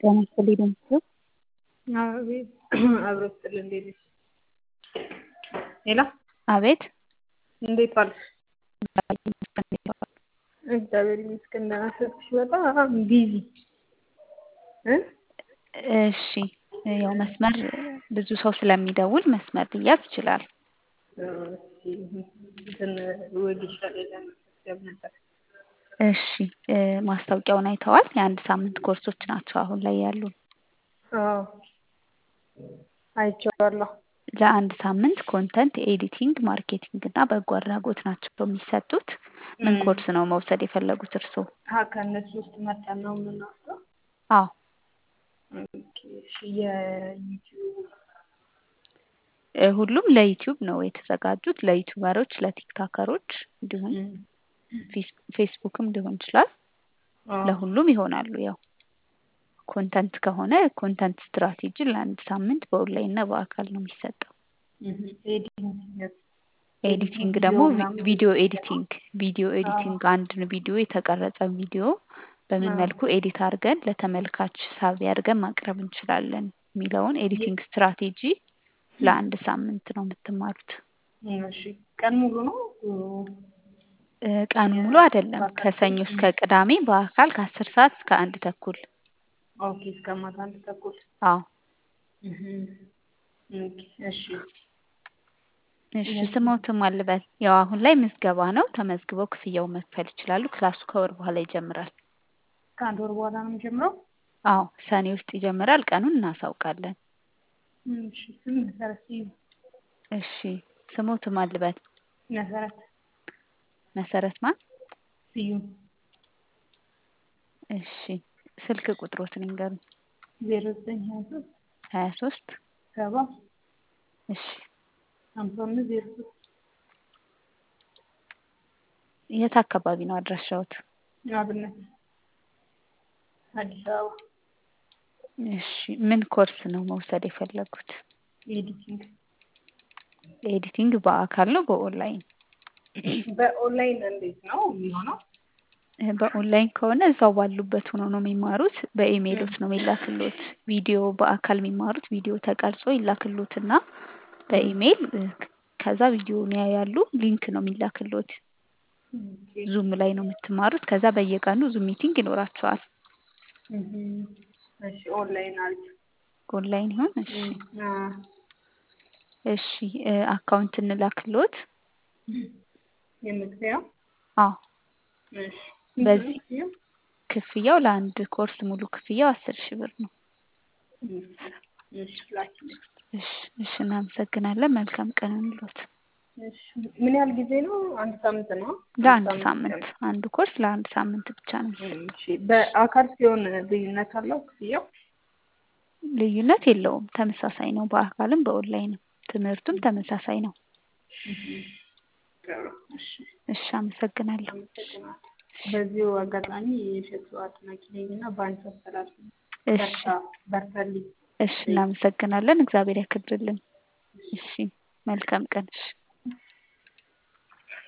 ጤና ይስጥልኝ ደምሴ አቤት አብሮ ስጥል እንዴት ነሽ? ሄሎ አቤት እንዴት ዋልሽ? እግዚአብሔር ይመስገን ደህና ስልክሽ በጣም ቢዚ እ እሺ ያው መስመር ብዙ ሰው ስለሚደውል መስመር ሊያዝ ይችላል። እንትን ወጌሻ ላይ ለመመዝገብ ነበር። እሺ ማስታወቂያውን አይተዋል? የአንድ ሳምንት ኮርሶች ናቸው አሁን ላይ ያሉን። አዎ አይቼዋለሁ። ለአንድ ሳምንት ኮንተንት ኤዲቲንግ፣ ማርኬቲንግ እና በጎ አድራጎት ናቸው የሚሰጡት። ምን ኮርስ ነው መውሰድ የፈለጉት እርስዎ? አ ከእነሱ ውስጥ መርጠን ነው የምንወስደው? አዎ ኦኬ እሺ የዩቲዩብ እ ሁሉም ለዩቲዩብ ነው የተዘጋጁት። ለዩቲዩበሮች፣ ለቲክታከሮች እንዲሁም ፌስ- ፌስቡክም ሊሆን ይችላል። ለሁሉም ይሆናሉ። ያው ኮንተንት ከሆነ ኮንተንት ስትራቴጂ ለአንድ ሳምንት በኦንላይን እና በአካል ነው የሚሰጠው። ኤዲቲንግ ኤዲቲንግ ደግሞ ቪዲዮ ኤዲቲንግ ቪዲዮ ኤዲቲንግ አንድን ቪዲዮ የተቀረጸ ቪዲዮ በምን መልኩ ኤዲት አድርገን ለተመልካች ሳቢ አድርገን ማቅረብ እንችላለን የሚለውን ኤዲቲንግ ስትራቴጂ ለአንድ ሳምንት ነው የምትማሩት። እሺ ቀን ሙሉ ነው? እ ቀን ሙሉ አይደለም። ከሰኞ እስከ ቅዳሜ በአካል ከአስር ሰዓት እስከ አንድ ተኩል። ኦኬ እስከ ማታ አንድ ተኩል። አዎ ኦኬ እሺ እሺ ስሞትም አልበል። ያው አሁን ላይ ምዝገባ ነው። ተመዝግበው ክፍያውን መክፈል ይችላሉ። ክላሱ ከወር በኋላ ይጀምራል። ከአንድ ወር በኋላ ነው የሚጀምረው? አዎ ሰኔ ውስጥ ይጀምራል። ቀኑን እናሳውቃለን። እሺ ስም መሰረት ስዩም። እሺ ስሞትም አልበል። መሰረት መሰረት ማን? ስዩም እሺ ስልክ ቁጥሮትን ይንገሩኝ። ዜሮ ዘጠኝ ሀያ ሶስት ሀያ ሶስት ሰባ እሺ ሀምሳ አምስት ዜሮ ሶስት የት አካባቢ ነው አድራሻዎት? አብነት አዲስ አበባ እሺ ምን ኮርስ ነው መውሰድ የፈለጉት? ኤዲቲንግ ኤዲቲንግ በአካል ነው በኦንላይን? በኦንላይን እንዴት ነው የሚሆነው? በኦንላይን ከሆነ እዛው ባሉበት ሆኖ ነው የሚማሩት። በኢሜይሎት ነው የሚላክሎት። ቪዲዮ በአካል የሚማሩት ቪዲዮ ተቀርጾ ይላክሎትና በኢሜይል ከዛ ቪዲዮውን ያያሉ። ሊንክ ነው የሚላክሎት። ዙም ላይ ነው የምትማሩት። ከዛ በየቀኑ ዙም ሚቲንግ ይኖራቸዋል። እሺ ኦንላይን አሪፍ። ኦንላይን ይሁን? እሺ አ እሺ እ አካውንት እንላክሎት። የምትበያው አዎ እሺ በዚህ ክፍያው ለአንድ ኮርስ ሙሉ ክፍያው አስር ሺህ ብር ነው። እሺ ላኪልኝ። እሺ እሺ እናመሰግናለን። መልካም ቀን እንሎት። እሺ ምን ያህል ጊዜ ነው? አንድ ሳምንት ነው? ለአንድ ሳምንት አንድ ኮርስ ለአንድ ሳምንት ብቻ ነው የሚሰጠው። እሺ በአካል ሲሆን ልዩነት አለው ክፍያው? ልዩነት የለውም። ተመሳሳይ ነው። በአካልም በኦንላይንም ትምህርቱም ተመሳሳይ ነው። እሺ እሺ አመሰግናለሁ። አመሰግናለሁ። በዚሁ አጋጣሚ የእሸቱ አድናቂ ነኝ እና በአንቺ አስተላልፍ እሺ በርታ በርታልኝ። እሺ እናመሰግናለን። እግዚአብሔር ያክብርልን። እሺ መልካም ቀን። እሺ